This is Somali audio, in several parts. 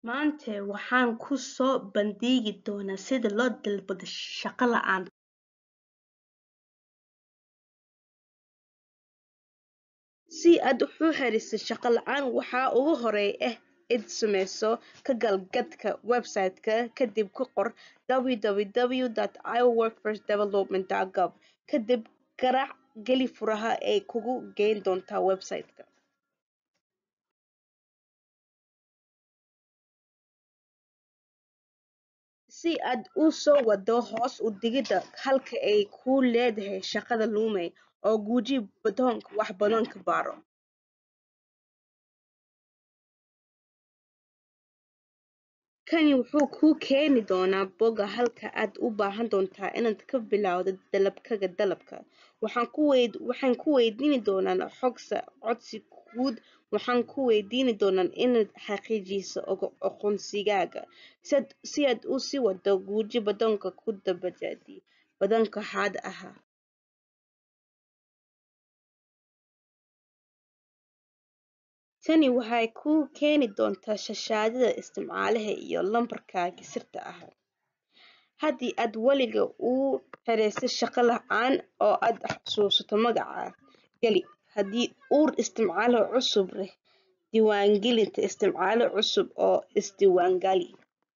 Maanta waxaan ku soo bandhigi doonaa sida loo dalbado shaqo la'aan. Si aad u heliso shaqo la'aan, waxa ugu horreeya ee aad sameyso ka gal khadka website-ka kadib ku qor www.iowaworkforcedevelopment.gov. Kadib garaac geli furaha ay kugu geyn doonto website-ka. Si aad u soo waddo hoos u dhigida halka ay ku leedahay shaqada lumay, oo guji batoonka wax badan ka baro. Kani wuxuu kuu keeni doonaa bogga halka aad u baahan doonto inaad ka bilowdo dalabkaaga dalabka. Waxaan ku weydiin doonaa xogta codsi guud. Waxaan ku weydiin doonaa inaad xaqiijiso aqoonsigaaga. Si aad u sii waddo, guji batoonka ku dabaddi badhanka hadh ah. Tani waxay kuu keeni doontaa shaashadda isticmaalaha iyo lambarkaaga sirta ah. Haddii aad weligaa u helayso shaqo la'aan oo aad xasuusato magaca, geli. Haddii uu isticmaale cusub yahay, diiwaangelinta isticmaale cusub oo isdiiwaangeli.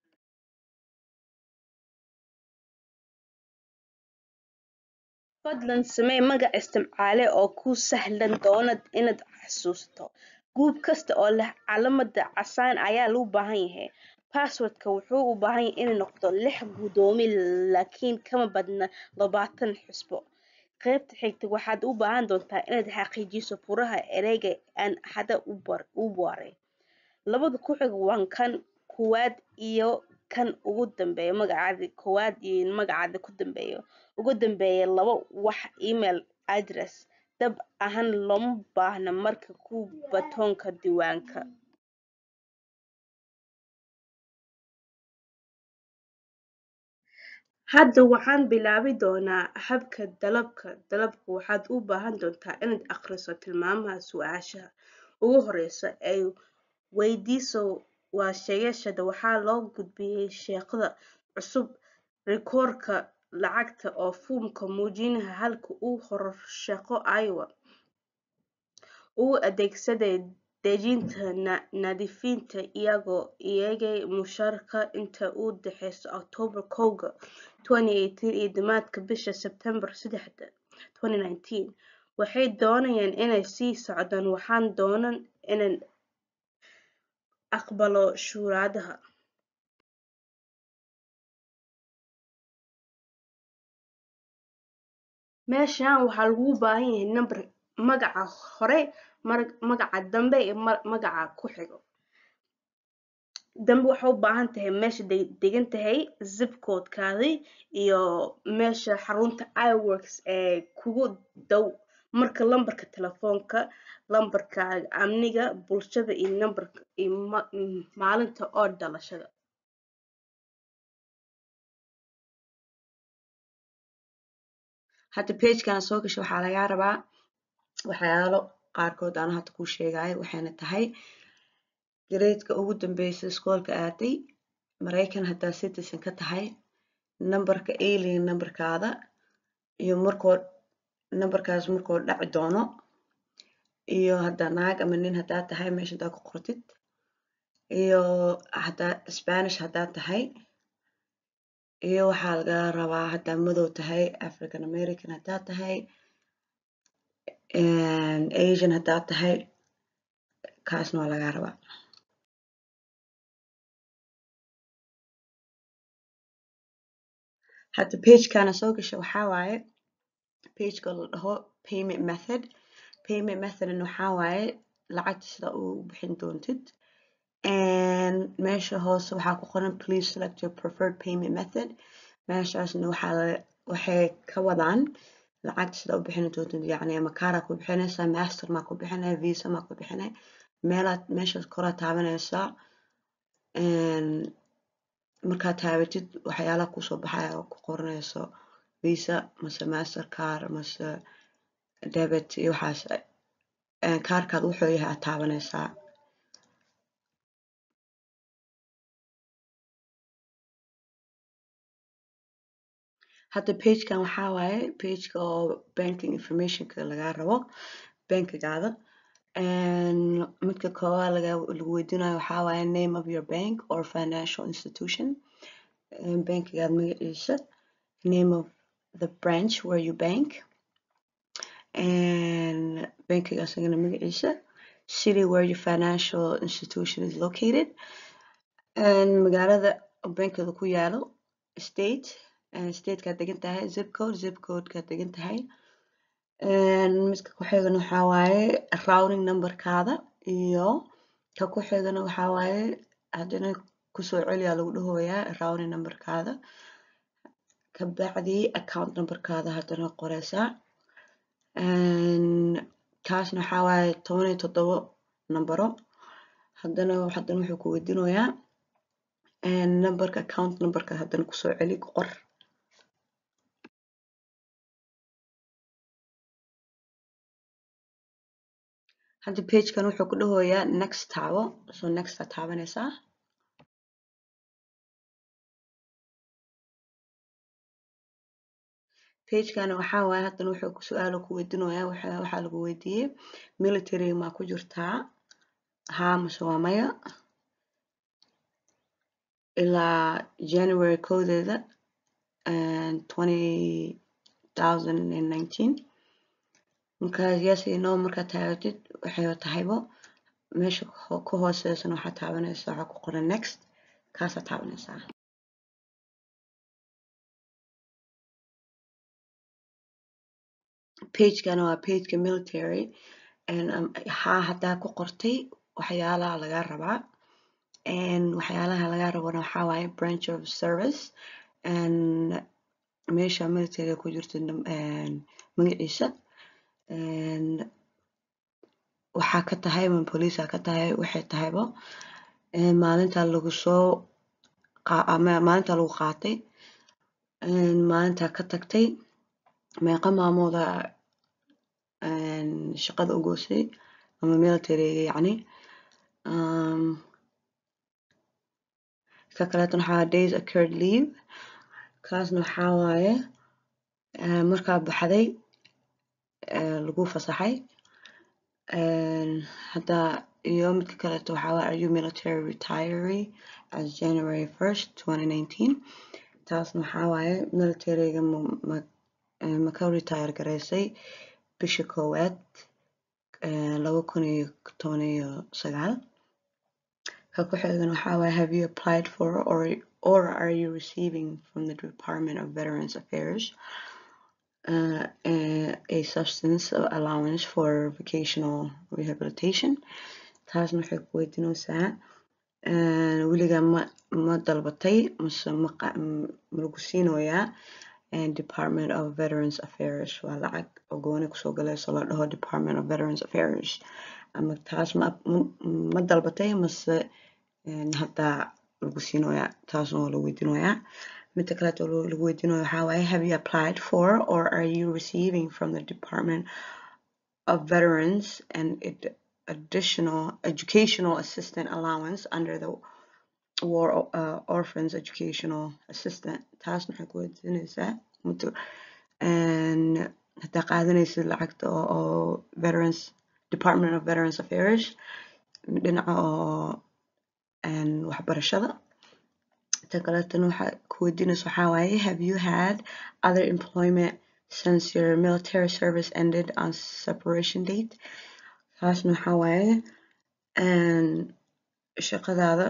Fadlan samee magac isticmaale oo kuu sahlaan doona inaad xasuusato. Group kasta oo leh calaamad casaan ayaa loo baahan yahay. Password-ka wuxuu u baahan yahay inuu noqdo lix guddoomiye laakiin kama badna labatan xusbo. Qaybta xigta waxaad u baahan doontaa inaad xaqiijiso furaha ereyga aan hadda u baray. Labada ku xiga waa kan koowaad iyo kan ugu dambeeya magacaada koowaad iyo magacaada ku dambeeya. Ugu dambeeya laba wax email address. Dhab ahaan looma baahna marka ku batoonka diiwaanka. Hadda waxaan bilaabi doonaa habka dalabka. Dalabka waxaad u baahan doontaa inaad akhriso tilmaamaha su'aasha ugu horreysa ee weydiiso waa sheegashada waxaa loo gudbiyay shaqada cusub rikoorka lacagta oo foomka muujinaya halka uu hore shaqo Iowa. U adeegsaday dejinta nadiifinta iyagoo eegay mushaharka inta u dhaxaysa Oktoobar kowga, 2018 iyo dhamaadka bisha Sebtembar sedexda, 2019. Waxay doonayaan inay sii socdaan waxaan doonaan inaan aqbalo shuruudaha. Meeshaan waxaa lagu baahan yahay number magaca hore, magaca dambe iyo magaca ku xigo. Dambe waxaa u baahan tahay meesha degan tahay, zip code-kaadi iyo meesha xarunta iWorks ee kugu dhow. Marka lambarka telefoonka, lambarka amniga bulshada iyo nambarka iyo maalinta oo dhalashada. Hadda page-kan soo gasho waxaa lagaa rabaa waxyaalo qaarkood aan hadda kuu sheegayo waxayna tahay grade-ka ugu dambeysa iskoolka aaday maraykan haddaa citizen ka tahay nambarka alien nambarkaada iyo markoo nambarkaas markuu dhaci doono iyo haddaa naag ama nin haddaa tahay meesha haddaa ku qortid iyo haddaa Spanish haddaa tahay iyo waxaa lagaa rabaa haddaa madow tahay African American haddaa tahay Asian haddaa tahay kaasna waa lagaa rabaa. Hadda page-kana soo gasho waxaa waaye page-ka la dhaho payment method. Payment method waxaa waaye lacagta sida u bixin doontid. meesha hoose waxaa ku qoran please select your preferred payment method. meeshaasna waxaa waxay ka wadaan lacagta sida u bixin doontid yacni ama kaara ku bixinaysaa master maa ku bixinay visa maa ku bixinay meelaad meeshaas koraa taabanaysaa markaad taabatid waxyaalaha kusoo baxaya oo ku qoranayso visa mase master card mase debit iyo waxaas kaarkaad wuxuu yahay aad taabanaysaa hadda pagekan waxaa waaye pageka oo banking informationka lagaa rabo bankigaada midka koowaad lagu weydiinayo waxaa waaye name of your bank or financial institution bankigaada magaciisa name of the branch where you bank bankiga asagana magaciisa city where your financial institution is located magaalada bankiga ku yaalo state statekaad degan tahay zip code zip codekaad degan tahay midka ku xigana waxaa waaye routing numberkaada iyo ka ku xigana waxaa waaye haddana kusoo celiyaa lagu dhahoyaa routing numberkaada kabacdi account numberkaada haddana qoreysaa kaasna waxaa waaye toban iyo toddobo nambaro haddana haddana wuxuu ku weydiinayaa numberka account numberka haddana kusoo celi ku qor hadda pagekan wuxuu ku dhahoyaa next taabo so next aad taabanaysaa pagekana waxaa waaye haddana wuxuu ku su-aalo ku weydiinayaa waxaa lagu weydiiyey military maa ku jirtaa haa mase waa maya ilaa january koodeeda twenty thousand and nineteen markaas yes iyo no markaad taagatid waxay tahaybo meesha ku hooseysana waxaad taabanaysaa waxaa ku qoran next kaasaad taabanaysaa pagekana waa pageka military haa haddaa ku qortay waxyaalaha lagaa rabaa waxyaalaha lagaa rabana waxaa waaye branch of service meesha military ku jirto magaciisa waxaa ka tahay ma police ka tahay waxay tahaybo maalinta lagu soo maalinta lagu qaatay maalinta ka tagtay meeqa maamooda shaqada u goosay ama militaryga yacni ka kaleetana waxaa days occurred leave kaasna waxaa waaye markaa baxday lagu fasaxay hadda iyo midka kaleeto waxaa waaye are you military retiree as January 1st 2019 taasna waxaa waaye militaryga ma ka retire gareysay bisha koowaad laba kun iyo toban iyo sagaal ka ku xigana waxaa waaye have you applied for or or are you receiving from the Department of Veterans Affairs uh, a substance allowance for vocational rehabilitation taasna waxay ku weydiinaysaa weligaa ma ma dalbatay mase ma lagu siinoyaa Department of Veterans Affairs waa lacag oo gooni kusoo galayso la dhaho Department of Veterans Affairs ama taas ma ma dalbatay mase haddaa lagu siinoyaa taasna waa lagu weydiinoyaa midda kaleeto lagu weydiinayo waxaa waaye have you applied for or are you receiving from the Department of Veterans and additional educational assistant allowance under the War uh, Orphans Educational Assistant taasna waxay ku weydiinaysaa muddo haddaa qaadanaysid lacagta oo Veterans Department of Veterans Affairs dhinaca oo waxbarashada ta kaleetana waxaa ku weydiinaysa waxaa waaye have you had other employment since your military service ended on separation date taasna waxaa waaye shaqadaada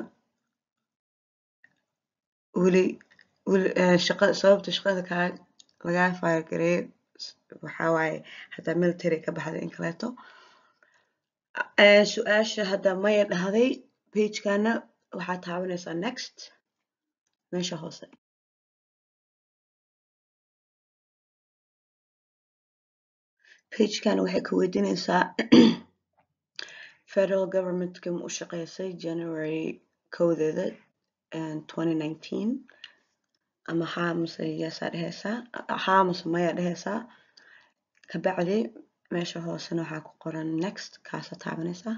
weli weli shaqada sababta shaqada kaa lagaa faargareeyo waxaa waaye haddaa military ka baxday in kaleeto su-aasha hadda maya dhahday pagekana waxaa taabanaysaa next meesha hoose pagekan waxay ka weydiinaysaa federal governmentka ma u shaqeysay january kowdeeda 2019 ama haa mase yeesaa dhehaysaa haa mase maya dhehaysaa kabacdi meesha hoosena waxaa ku qoran next kaasa taabanaysaa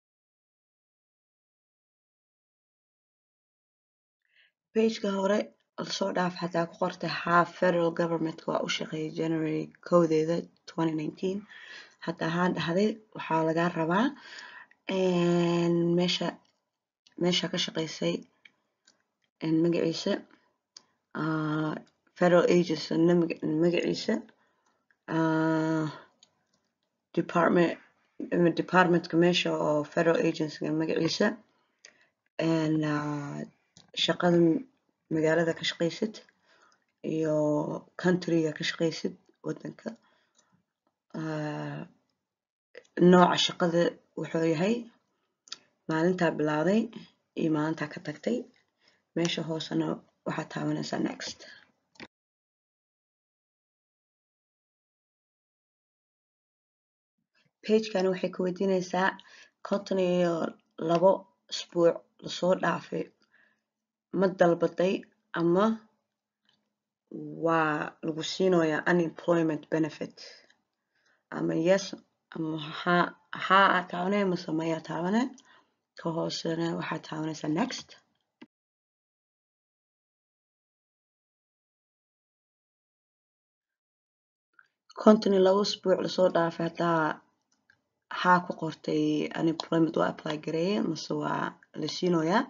pageka hore lasoo dhaaf hadaa ku qortay half federal governmentka waa u shaqeeyay january kowdeeda 2019 hadaa haa dhahday waxaa lagaa rabaa meesha meesha ka shaqeysay magaciisa federal agency magaciisa department departmentka meesha oo federal agencyga magaciisa shaqada magaalada ka shaqeysid iyo countryga ka shaqeysid wadanka nooca shaqada wuxuu yahay maalintaa bilowday iyo maalintaa ka tagtay meesha hoosena waxaad taabanaysaa next pagekani waxay ku weydiinaysaa konton iyo labo isbuuc lasoo dhaafay ma dalbaday ama waa lagu siinoyaa unemployment benefit ama yes ama haa haa aad taabanee mase mayaa taabane ka hoosena waxaad taabanaysaa next konton iyo labo isbuuc lasoo dhaafay haddaa haa ku qortay unemployment waa apply gareeye mase waa la siinoyaa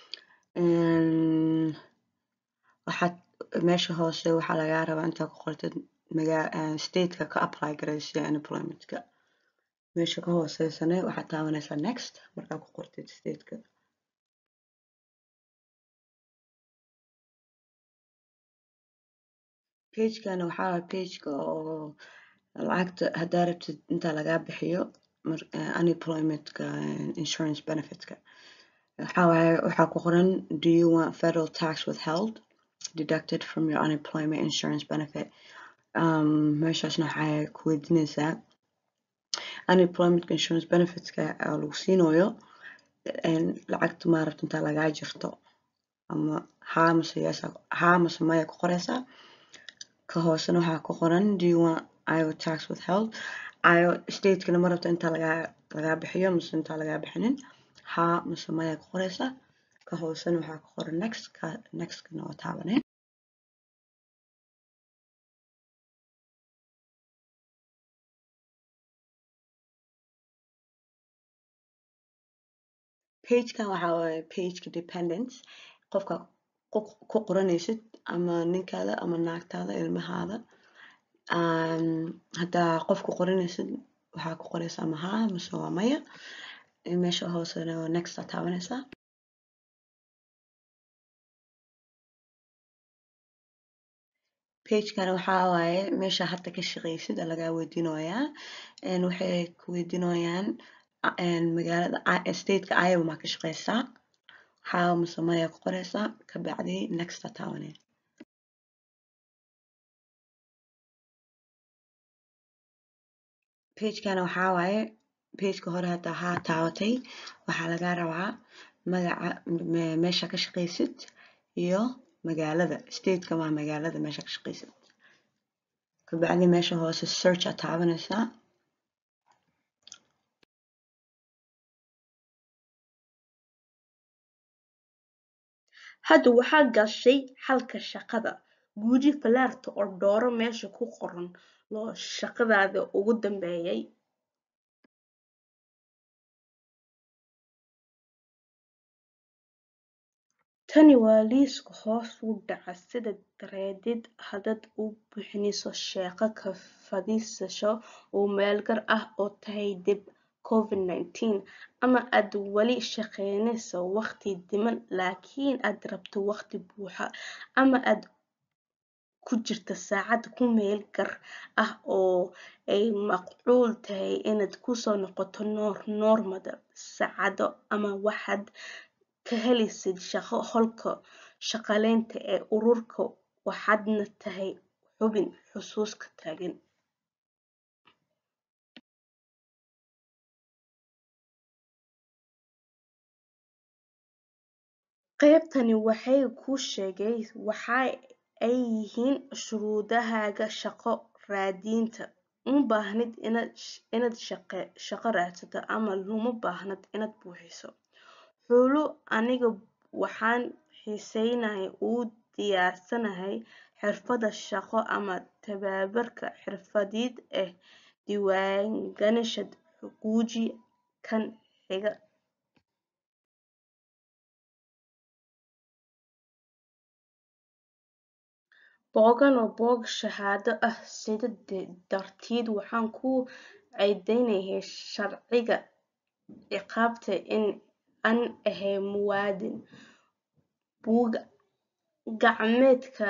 waxaad meesha hoose waxaa lagaa rabaa intaa ku qortid magaa stateka ka apply gareysay unemploymentka meesha ka hooseysana waxaad taabanaysaa next markaa ku qortid stateka pagekana waxaa waye pageka oo lacagta haddaa rabtid intaa lagaa bixiyo unemploymentka insurance benefitka waxaa waaye waxaa ku qoran do you want federal tax withheld deducted from your unemployment insurance benefit um, meeshaasna waxay ku weydiinaysaa unemployment insurance benefitska oo lagu siinayo lacagta maarabta intaa lagaa jirto ama haa mase yes haa mase maya ku qoraysaa ka hoosena waxaa ku qoran do you want iowa tax withheld iowa statekana ma rabta intaa lagaa lagaa bixiyo mase intaa lagaa bixinin haa mase maya ku qoraysaa ka hoosena waxaa ku qoran next ka nextkana waa taabanee pagekan waxaa waaye pageka dependence qofka ku qoranaysid ama ninkaada ama naagtaada ilmahaada haddaa qof ku qoranaysid waxaa ku qoraysaa ama haa mase waa maya meesha hoosena next aa taabanaysaa pagekana waxaa waaye meesha hadda ka shaqeysid aa lagaa weydiinoyaa waxay ku weydiinayaan magaalada stateka iowa maa ka shaqeysaa haa mase maya ku qoraysaa kabacdi next aa taabanee pagekana waxaa waaye pageka hore haddaa haa taabatay waxaa lagaa rabaa magaca meesha ka shaqeysid iyo magaalada stateka maa magaalada meesha ka shaqeysid kabacdi meesha hoose search aa taabanaysaa hadda waxaa gashay xalka shaqada guji falaarta oo dooro meesha ku qoran loo shaqadaada ugu dambeeyay tani waa liiska hoos u dhaca sida dareedid haddaad u bixinayso shaqo ka fadhiisasho oo meelgar ah oo tahay dib covid-19 ama aad wali shaqaynayso waqti dhiman laakiin aad rabto waqti buuxa ama aad ku jirta saacad ku meel gar ah oo ay macquul tahay inaad kusoo noqoto noormada saacado ama waxaad ka helaysid shaqo holka shaqaaleynta ee ururka waxaadna tahay xubin xusuuska taagan qaybtani waxay kuu sheegay waxa ay yihiin shuruudahaaga shaqo raadinta uma baahnid inaad shaqo raadsato ama uma baahnid inaad buuxiso xulo aniga waxaan xiiseynaya u diyaarsanahay xirfado shaqo ama tababarka xirfadeed ee diiwaangashan guji kan xiga boggan waa bog shahaado ah sidaa darteed waxaan ku cadeynayaa sharciga ciqaabta in aan ahay muwaadin buug-gacmeedka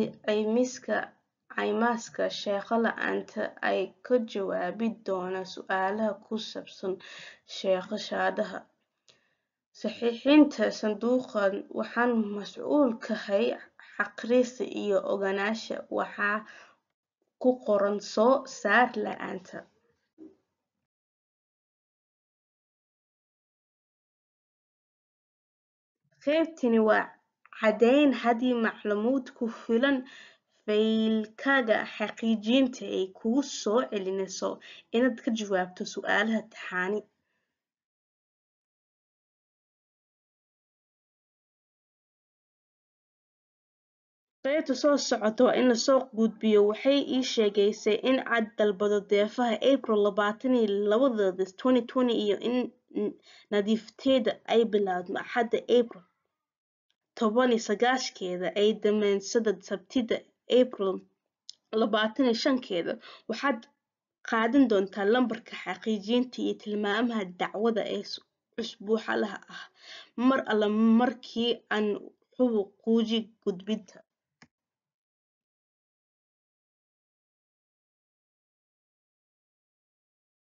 caymiska shaqo la'aanta ayaa ka jawaabi doona su'aalaha ku saabsan shahaadada saxiixinta sanduuqan waxaan mas'uul ka ahay akhrinta iyo ogaanshaha waxa ku qoran soo saar la'aanta qaybtani waa caddayn haddii macluumaad ku filan faylkaaga xaqiijinta ay kugu soo celinayso inaad ka jawaabto su'aalaha taxane qaybta soo socota waa in la soo gudbiyo waxay ii sheegaysaa in aan dalbado daafaha April labatan iyo labadeeda twenty twenty iyo in nadiifinteeda ay bilaabato Axadda April toban iyo sagaashankeeda ay dhammaanayso Sabtida April labatan iyo shankeeda waxaad qaadan doontaa lambarka xaqiijinta iyo tilmaamaha dacwadda ee usbuuclaha ah mar alla markii aan hubo guji gudbinta